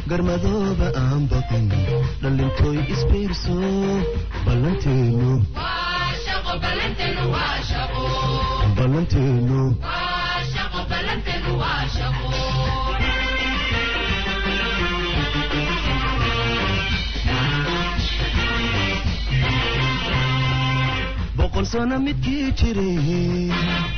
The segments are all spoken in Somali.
garmadooba aan baqin dhalintooy isbiirso ballanteenu ballanteenu boqol sano midkii jiray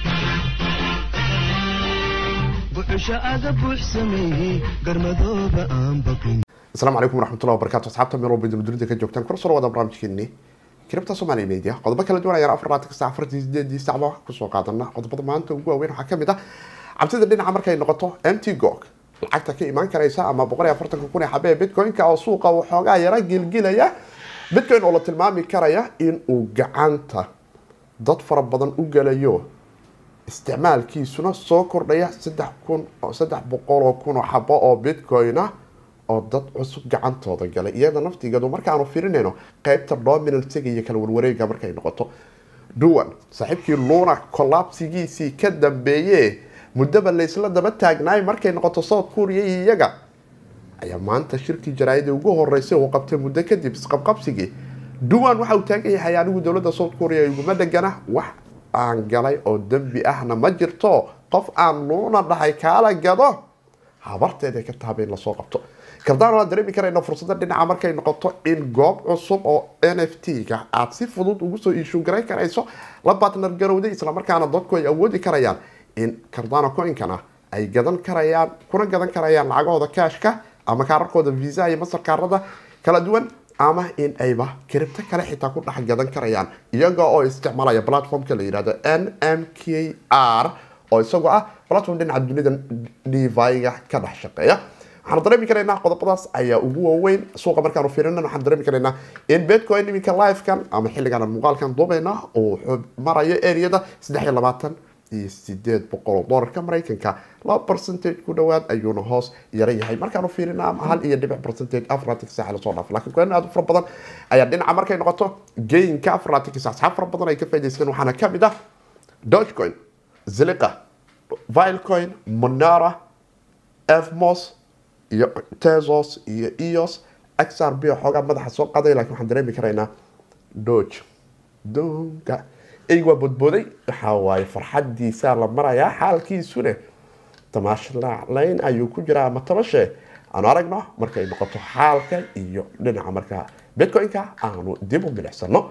buxusha aga buux sameeyey garmadooba aan baqin asalaamu calaykum waraxmatullahi wabarakatu asxaabta meel walba dunida ka joogtaan kor soo wada barnaamijkeeni kiribta soomaaliya media qodobo kala duwan ayaan afar labaatan saac afartii sideedii sacba kusoo qaadana qodobada maanta ugu waaweyn waxaa kamid ah cabsida dhinaca markay noqoto mt gog lacagta ka imaan karaysa ama boqol iyo afartanka kun ee xabee bitcoin-ka oo suuqa waxoogaa yara gilgilaya bitcoin oo la tilmaami karaya in uu gacanta dad fara badan u gelayo isticmaalkiisuna soo kordhaya saddex kun saddex boqol oo kun oo xabo oo bitcoin ah oo dad cusub gacantooda galay iyada naftigeedu markaanu firinayno qeybta dominansiga iyo kala warwareega markay noqoto duwan saaxiibkii luna collapsigiisii ka dambeeye muddaba laysla daba taagnaay markay noqoto south korea iyo iyaga ayaa maanta shirkii jaraayadii ugu horeysay uu qabtay muddo kadib isqabqabsigii duwan waxa uu taagan yahay anigu dowladda south korea iguma dhegana wax aan galay oo dembi ahna ma jirto qof aan luuna dhahay kaala gado habarteeda ka taaba in lasoo qabto kardaan waan dareemi karayna fursada dhinaca markay noqoto in goob cusub oo n f t-ga aada si fudud ugu soo iishuun garan karayso la batnar garowday islamarkaana dadku ay awoodi karayaan in cardano coinkana ay gadan karayaan kuna gadan karayaan lacagahooda kaashka ama kaararkooda visa iyo masarkaarada kala duwan ama in ayba kiribto kale xitaa ku dhex gadan karayaan iyaga oo isticmaalaya platformka la yihahdo n m k r oo isagoo ah platform dhinaca dunida deviga ka dhex shaqeeya waxaanu dareemi karaynaa qodobadaas ayaa ugu waaweyn suuqa markaanu fiirinan waxaan dareemi karaynaa in bitcoin iminka livekan ama xilligan muuqaalkan dubayna uu marayo areada saddex iyo labaatan iyo sideed boqol oo doolarka maraykanka laba percentage ku dhawaad ayuuna hoos yara yahay markaanu fiirina ama hal iyo dhibic percentage afarlatik saac lasoo dhaaf lakin kuwan aad u fara badan ayaa dhinaca markay noqoto gainka afarlatik saac asxaab fara badan ay ka faa'idaysteen waxaana kamid ah dogecoin ziliqa vilecoin monara fmos iyo tesos iyo eos xrb xoogaa madaxa soo qaday lakin waxaan dareemi karaynaa doge donka eyg waa bodbooday waxaa waaye farxadiisa la marayaa xaalkiisune tamaashlaaclayn ayuu ku jiraa ama tabashe aanu aragno markay noqoto xaalka iyo dhinaca markaa bitcoin-ka aanu dib u milicsano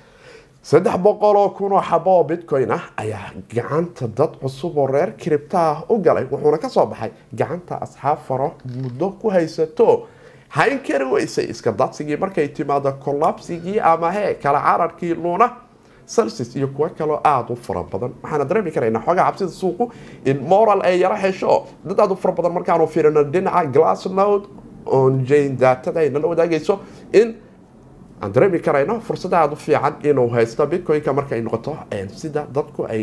saddex boqol oo kun oo xabo oo bitcoin ah ayaa gacanta dad cusub oo reer kiribta ah u galay wuxuuna kasoo baxay gacanta asxaab faro muddo ku haysato hayn kari weysay iska dadsigii markay timaado collapsigii ama he kala cararkii luuna celsius iyo kuwo kaloo aada u fara badan waxaana dareemi karaynaa xoogaa cabsida suuqu in moral ay yaro hesho dad aada u fara badan markaanu fiirino dhinaca glassnode on jane daatada ay nala wadaagayso in aan dareemi karayno fursada aada u fiican inuu haysto bitcoin-ka markay noqoto sida dadku ay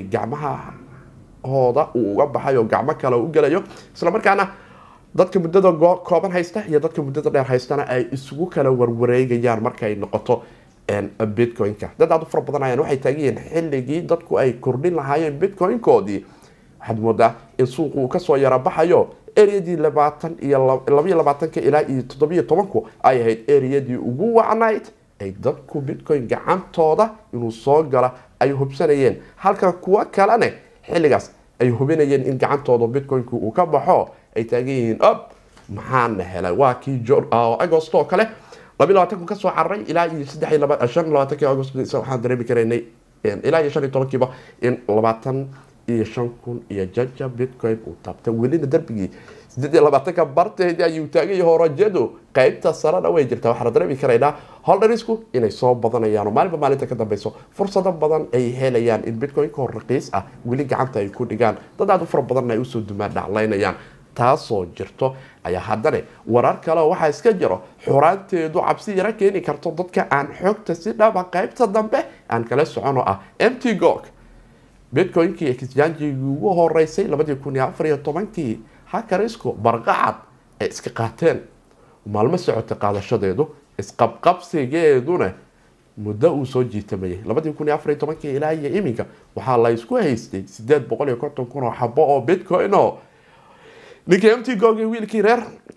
gacmahahooda uu uga baxay oo gacmo kale u gelayo islamarkaana dadka muddada kooban haysta iyo dadka muddada dheer haystana ay isugu kala warwareegayaan markay noqoto bitcoin-ka dad aada u fara badan ayaan waxay taagan yihiin xilligii dadku ay kordhin lahaayeen bitcoin-koodii waxaad moodaa in suuqu uu kasoo yara baxayo areadii labaatan iyo labaiyo labaatanka ilaa iyo toddobiyo tobanku ay ahayd areadii ugu wacnayd ay dadku bitcoin gacantooda inuu soo gala ay hubsanayeen halka kuwo kalene xilligaas ay hubinayeen in gacantooda bitcoin-ku uu ka baxo ay taagan yihiin ob maxaana helay waa kii agost oo kale labi labaatanku kasoo cararay ilaa iyo saddex iyo laba shan labaatanki agost waxaan dareemi karaynay ilaa iyo shan iyo tobankiiba in labaatan iyo shan kun iyo jaja bitcoin uu taabtay welina darbigii sideed iyo labaatanka barteedii ayuu taagay horajadu qeybta sarena way jirtaa waxaana dareemi karaynaa holdharisku inay soo badanayaan oo maalinba maalinta ka dambeyso fursado badan ay helayaan in bitcoin-ka raqiis ah weli gacanta ay ku dhigaan dad aada u fara badanna ay usoo dumaan dhaclaynayaan taasoo jirto ayaa haddana warar kale waxaa iska jiro xuraanteedu cabsi yaro keeni karto dadka aan xoogta si dhaba qeybta dambe aan kala socono ah mt gog bitcoin-kii exchangigii ugu horeysay labadii kun iyo afar iyo tobankii hakarisku barqacad ay iska qaateen maalmo socotay qaadashadeedu isqabqabsigeeduna muddo uu soo jiitamayay labadii kun iyo afar iyo tobankii ilaa iyo iminka waxaa la isku haystay sideed boqol iyo konton kun oo xabo oo bitcoin oo ninkii mt gogi wiilkii reer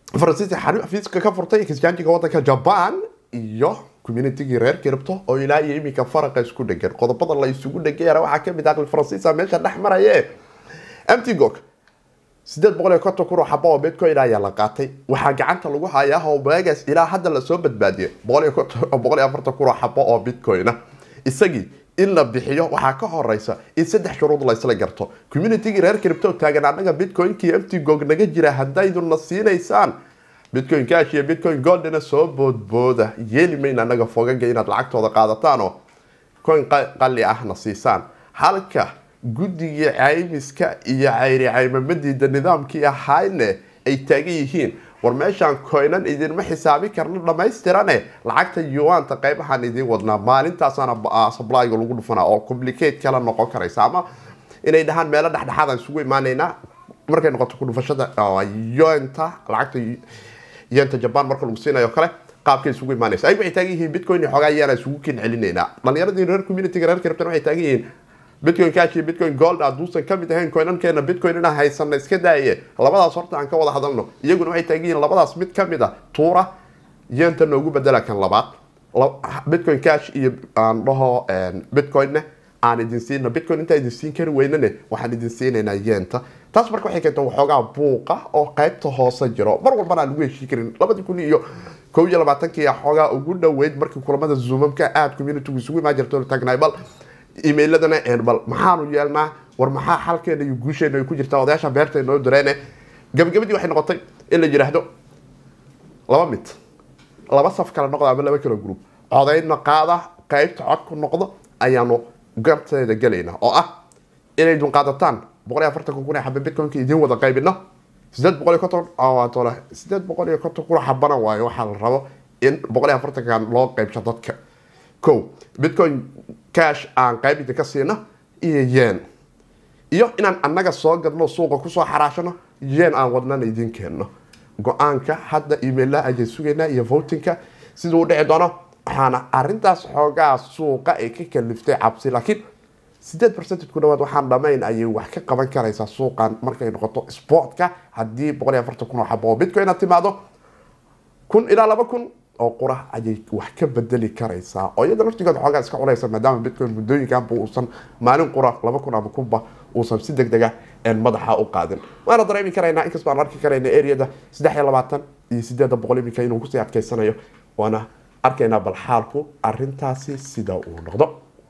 faransiiska xafiiska ka furtay kisjaanjiga wadanka jaban iyo communitygii reer kiribto oo ilaa iyo iminka faraqa isku dhegan qodobada la isugu dhegayana waxaa kamid ah faransiisa meesha dhex maraye mtgog sideed boqol iyo konton kun oo xabo oo bitcoin ayaa la qaatay waxaa gacanta lagu hayaa homegas ilaa hadda lasoo badbaadiyay boqol iyo konton boqol iyo afartan kun oo xabo oo bitcoina isagii in la bixiyo waxaa ka horeysa in saddex shuruud la isla garto communitygii reer kiribto taagan annaga bitcoinkii mtgog naga jira haddayduna siinaysaan bitcoin cash iyo bitcoin goldina soo boodbooda yeeli mayna anaga fogaga inaad lacagtooda qaadataan oo coin qali ahna siisaan halka guddigii caymiska iyo cayri caymamadiida nidaamkii ahayne ay taagan yihiin war meeshaan coinan idinma xisaabi karno dhamaystirane lacagta yuanta qeybahaan idiin wadnaa maalintaasana sablyga lagu dhufanaa oo complicate kala noqon karaysa ama inay dhahaan meelo dhexdhexaadaan isugu imaaneynaa markay noqoto ku dhufashada yonta lacagta yenta jaban marka lagu siinayo kale qaabkay isugu imaanaysa ay waxay taagan yihiin bitcoin iyo xoogaa yaana isugu kin celinaynaa dhalinyaradii reer communityga reer kiribtan waxay taagan yihiin bitcoin cash iyo bitcoin gold hadduusan kamid ahayn coinankeena bitcoin inaan haysana iska daaye labadaas horta aan ka wada hadalno iyaguna waxay taagan yihiin labadaas mid kamid a tuura yenta noogu bedela kan labaad bitcoin cash iyo aan dhaho bitcoinne aan idin siino bitcoin intaa idin siin kari weynane waxaan idin siinaynaa yenta taas marka waxay keenta waxoogaa buuqa oo qaybta hoose jiro mar walbana aan lagu heshii karin labadii kun iyo kow iyo labaatankii xoogaa ugu dhaweyd markii kulamada zoomamka aada communitygu isugu imaan jirto tagnay bal emailadana bal maxaanu yeelnaa war maxaa xalkeena iyo guusheena ay ku jirtaa odayaasha beerta noo direene gabagabadii waxay noqotay in la yidhaahdo laba mid laba saf kale noqda ama laba kala group codaydna qaada qaybta codku noqdo ayaanu garteeda gelaynaa oo ah inay dun qaadataan boqol iyo afartan kun ee xaba bitcoinka idiin wada qaybino sideed boqol iyo konton tole sideed boqol iyo konton kun xabana waayo waxaa la rabo in boqol iyo afartankan loo qaybsho dadka ko bitcoin cash aan qayb idinka siino iyo yen iyo inaan annaga soo gadno suuqa kusoo xaraashano yen aan wadnana idiin keenno go-aanka hadda emailla ayaan sugaynaa iyo votinka siduu u dhici doono waxaana arintaas xoogaa suuqa ay ka kaliftay cabsi laakiin sideed percentage ku dhawaad waxaan dhamayn ayay wax ka qaban karaysaa suuqan markay noqoto sportka haddii boqol iyo afartan kun oo xabo oo bitcoin timaado kun ilaa laba kun oo qura ayay wax ka bedeli karaysaa oo iyada laftigood xoogaa iska cunaysa maadaama bitcoin muddooyinkanba uusan maalin qura laba kun ama kunba uusan si deg dega madaxa u qaadin waana dareemi karaynaa inkastoo aan arki karayna areada saddex iyo labaatan iyo sideeda boqol iminka inuu kusii adkeysanayo waana arkaynaa bal xaalku arintaasi sida uu noqdo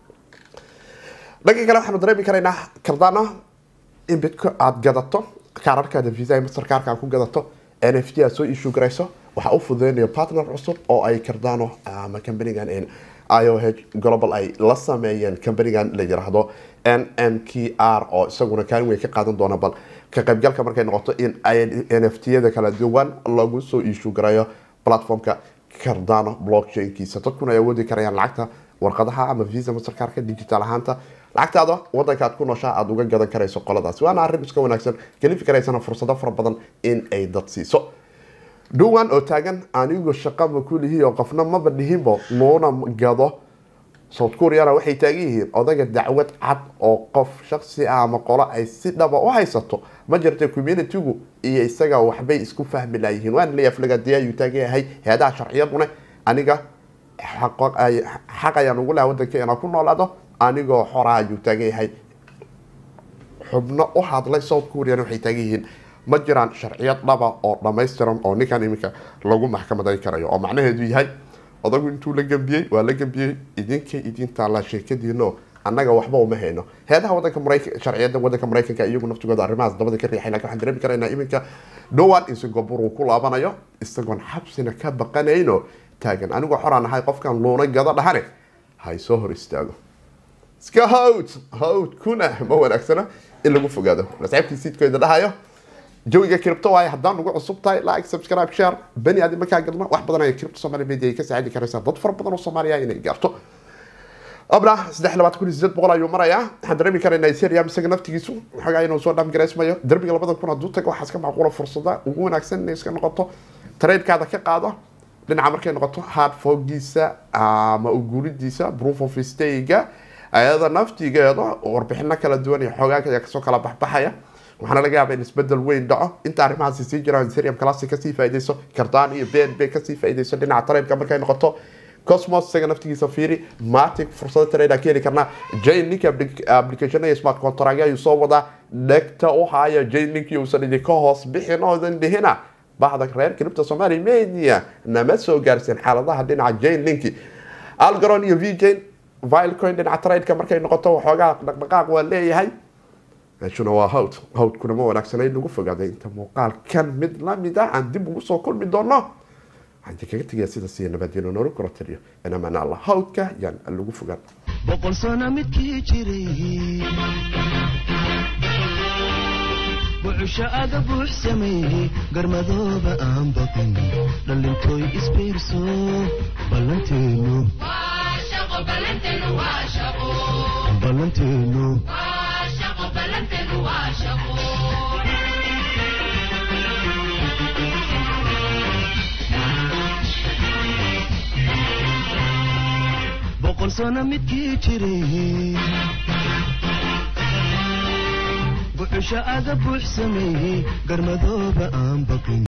dhanka kale waxaanu dareemi karaynaa kardana in bitco aada gadato kaararkaada visa ee masterkaarka ku gadato n f t aad soo issue garayso waxaa u fududeynayo partner cusub oo ay cardano ama companigan ioh global ay la sameeyeen companigan la yiraahdo n m k r oo isaguna kaalin weyn ka qaadan doona bal ka qaybgalka markay noqoto in n f t yada kala duwan lagu soo issue garayo platformka cardano blockchainkiisa dadkuna ay awoodi karayaan lacagta warqadaha ama visa masterkaarka digital ahaanta lacagtaada wadanka aad ku nooshaa aada uga gadan karayso qoladaasi waana arrin iska wanaagsan gelifi karaysana fursado fara badan in ay dad siiso dhowaan oo taagan anigu shaqama kulihi oo qofna maba dhihinbo nuuna gado south koreana waxay taagan yihiin odaga dacwad cad oo qof shaksi ah ama qolo ay si dhaba u haysato ma jirta communitygu iyo isaga waxbay isku fahmi laayihiin waan leeyahay flagadi ayuu taagan yahay hay-adaha sharciyaduna aniga xaq ayaan ugu laha wadanka inaan ku noolaado anigoo xora ayuu taagan yahay xubno u hadlay south korean waxay taagan yihiin ma jiraan sharciyad dhaba oo dhamaystiran oo ninkan iminka lagu maxkamaday karayo oo macnaheedu yahay odagu intuu la gambiyey waa la gambiyey idinka idin taallaa sheekadiino annaga waxba uma hayno heedaha wadanka maraykan sharciyada wadanka maraykanka iyagu naftigooda arrimahaas dabada ka riixay lakin waxaan dareemi karaynaa iminka dhowaan in singapore uu ku laabanayo isagoon xabsina ka baqanayno taagan anigoo xoraan ahay qofkan luuna gado dhahane hay soo hor istaago iska hawd hawd kuna ma wanaagsana in lagu fogaado nascaabkii siidkooda dhahayo jawiga cripto waaye haddaan ugu cusub tahay like subscribe share bani aadi markaa galno wax badan ay cripto somalia media ay ka saacidi karaysaa dad fara badan oo soomaaliya inay gaarto abna saddex labaatan kun iyo sideed boqol ayuu marayaa waxaan dareemi karaynaa ethereum isaga naftigiisu waxoogaa inuu soo dhaamgaraysmayo derbiga labadan kun hadduu tago waxaa iska macquula fursada ugu wanaagsan inay iska noqoto tradecaada ka qaado dhinaca markay noqoto hard fogiisa ama uguuridiisa proof of stayga ayada naftigeeda warbixino kala duwan iyo xoogaa ayaa kasoo kala baxbaxaya waxaana laga yaaba in isbedel weyn dhaco inta arrimahaasi sii jiraan serium classic kasii faaideyso kardaan iyo ben bay kasii faaideyso dhinaca tareenka markay noqoto cosmos isaga naftigiisa fiiri matic fursado trade aan ka heli karnaa jlink application iyo smart contract ayuu soo wadaa dhegta u haya jlink uusan idinka hoos bixin oodan dhihina bahda reer kiribta soomaaliya media nama soo gaarsiin xaaladaha dhinaca jlink algaron iyo vjn vilecoin dhinaca tradeka markay noqoto waxoogaa dhaqdhaqaaq waa leeyahay meeshuna waa hawd hawdkuna ma wanaagsana in lagu fogaaday inta muuqaalkan mid lamid ah aan dib ugu soo kulmi doono waxaan kaga tegaya sidaas iyo nabadgeno noola kula taliyo inamaan alla hawdka yaan lagu fogaan boqol sano midkii jiray bucusho aga buux sameeyey garmadooba aan baqin dhalintooy isbiirso ballanteenu ballanteenu boqol sano midkii jiray bucusho aga buux sameeyey garmadooba aan baqin